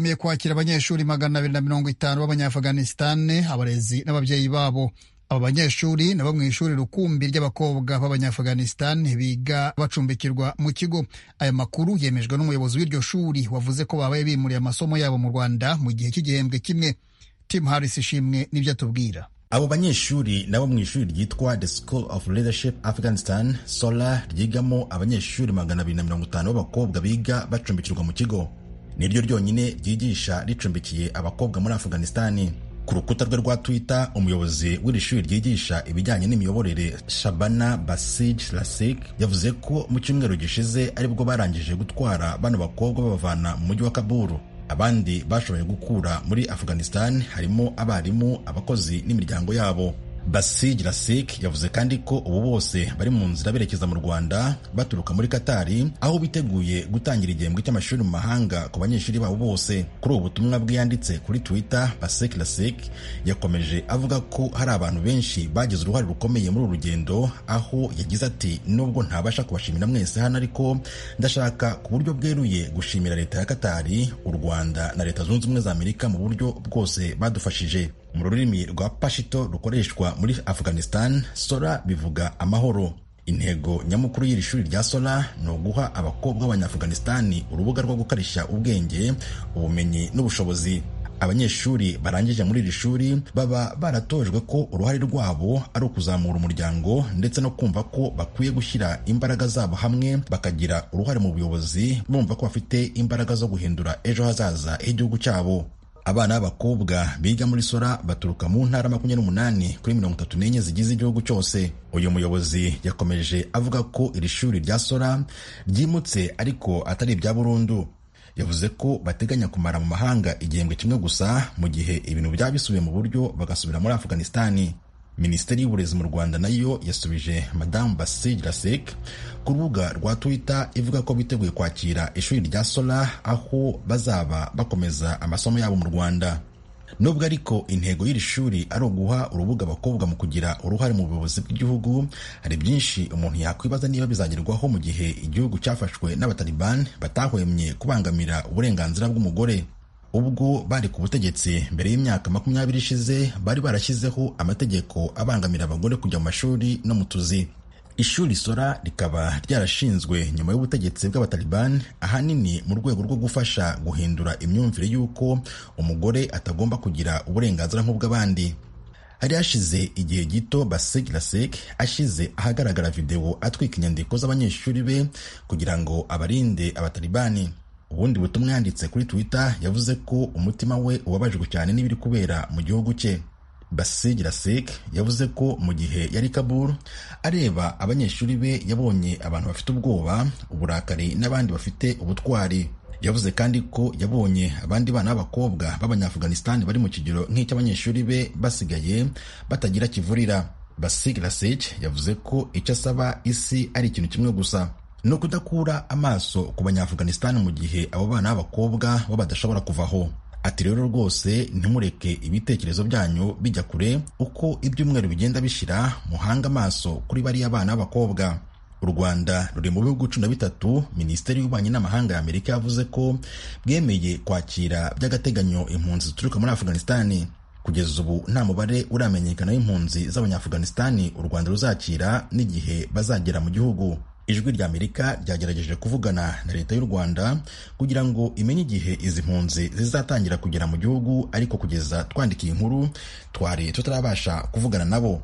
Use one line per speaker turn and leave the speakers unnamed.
bemeye kwakira abanyeshuri magana abiri na mirongo itanu b'abanyaafganisitani abarezi n'ababyeyi babo aba banyeshuri nabo mu ishuri rukumbi ry'abakobwa b'abanyaafganisitani biga bacumbikirwa mu kigo aya makuru yemejwe n'umuyobozi w'iryo shuri wavuze ko babaye bimuriye amasomo yabo mu rwanda mu gihe cy'igihembwe kimwe tim harris ishimwe n'ibyo atubwira
abo banyeshuri nabo mu ishuri ryitwa the school of leadership afghanistan sola ryigamo abanyeshuri magana abiri na mirongo itanu b'abakobwa biga bacumbikirwa mu kigo niryo ryonyine ryigisha ricumbikiye abakobwa muri afghanistan ku rukuta rwe rwa twitter umuyobozi w'iri shuri ryigisha ibijyanye n'imiyoborere shabana basij lasik yavuze ko mu cyumweru gishize aribwo barangije gutwara bano bakobwa babavana mu mujyi wa kaburu abandi bashoboye gukura muri afghanistan harimo abarimu abakozi n'imiryango yabo basij lasik yavuze kandi ko ubu bose bari mu nzira berekeza mu rwanda baturuka muri katari aho biteguye gutangira igihembwe cy'amashuri mu mahanga ku banyeshuri babo bose kuri ubu butumwa bwe yanditse kuri twitter basik lasik yakomeje avuga ko hari abantu benshi bagize uruhare rukomeye muri uru rugendo aho yagize ati nubwo ntabasha kubashimira mwese hano ariko ndashaka ku buryo bweruye gushimira leta ya katari u rwanda na leta zunze ubumwe za amerika mu buryo bwose badufashije mu rurimi rwa pashito rukoreshwa muri afghanistan sora bivuga amahoro intego nyamukuru y'iri shuri rya sora ni uguha abakobwa b'abanyaafghanistani urubuga rwo gukarishya ubwenge ubumenyi n'ubushobozi abanyeshuri barangije muri iri shuri baba baratojwe ko uruhare rwabo ari ukuzamura umuryango ndetse no kumva ko bakwiye gushyira imbaraga zabo hamwe bakagira uruhare mu buyobozi bumva ko bafite imbaraga zo guhindura ejo hazaza h'igihugu cyabo abana b'abakobwa biga muri sora baturuka mu ntara makumyabiri n'umunani kuri mirongo itatu n'enye zigize igihugu cyose uyu muyobozi yakomeje avuga ko iri shuri rya sora ryimutse ariko atari ibya burundu yavuze ko bateganya kumara mu mahanga igihembwe kimwe gusa mu gihe ibintu byaba bisubiye mu buryo bagasubira muri afuganisitani minisiteri y'uburezi mu rwanda nayo yasubije madamu basij lasek ku rubuga rwa twitter ivuga ko biteguye kwakira ishuri rya sora aho bazaba bakomeza amasomo yabo mu rwanda nubwo ariko intego y'iri shuri ari uguha urubuga abakobwa mu kugira uruhare mu buyobozi bw'igihugu hari byinshi umuntu yakwibaza niba bizagerwaho mu gihe igihugu cyafashwe n'abataliban batahwemye kubangamira uburenganzira bw'umugore ubwo bari ku butegetsi mbere y'imyaka makumyabiri ishize bari barashyizeho amategeko abangamira abagore kujya mu mashuri no mu tuzi ishuri sora rikaba ryarashinzwe nyuma y'ubutegetsi bw'abataliban ahanini mu rwego rwo gufasha guhindura imyumvire y'uko umugore atagomba kugira uburenganzira nk'ubw'abandi hari hashize igihe gito basek lasek ashize ahagaragara videwo atwika inyandiko z'abanyeshuri be kugira ngo abarinde abatalibani ubundi butumwa yanditse kuri twitter yavuze ko umutima we ubabajwe cyane n'ibiri kubera mu gihugu cye basig lasek yavuze ko mu gihe yari kabul areba abanyeshuri be yabonye abantu bafite ubwoba uburakari n'abandi bafite ubutwari yavuze kandi ko yabonye abandi bana b'abakobwa b'abanyaafganisitani bari mu kigero nk'icy'abanyeshuri be basigaye batagira kivurira basig lasek yavuze ko icyo asaba isi ari ikintu kimwe gusa ni ukudakura amaso ku banyaafganisitani mu gihe abo bana b'abakobwa bo badashobora kuvaho ati rero rwose ntimureke ibitekerezo byanyu bijya kure uko ibyumweru bigenda bishira muhanga amaso kuri bariya bana b'abakobwa u rwanda ruri mu bihugu cumi na bitatu minisiteri y'ububanyi n'amahanga ya amerika yavuze ko bwemeye kwakira by'agateganyo impunzi zituruka muri afganisitani kugeza ubu nta mubare uramenyekana w'impunzi z'abanyaafganisitani u rwanda ruzakira n'igihe bazagera mu gihugu ijwi rya amerika ryagerageje kuvugana na leta y'u rwanda kugira ngo imenye igihe izi mpunzi zizatangira kugera mu gihugu ariko kugeza twandikiye inkuru twari tutarabasha kuvugana nabo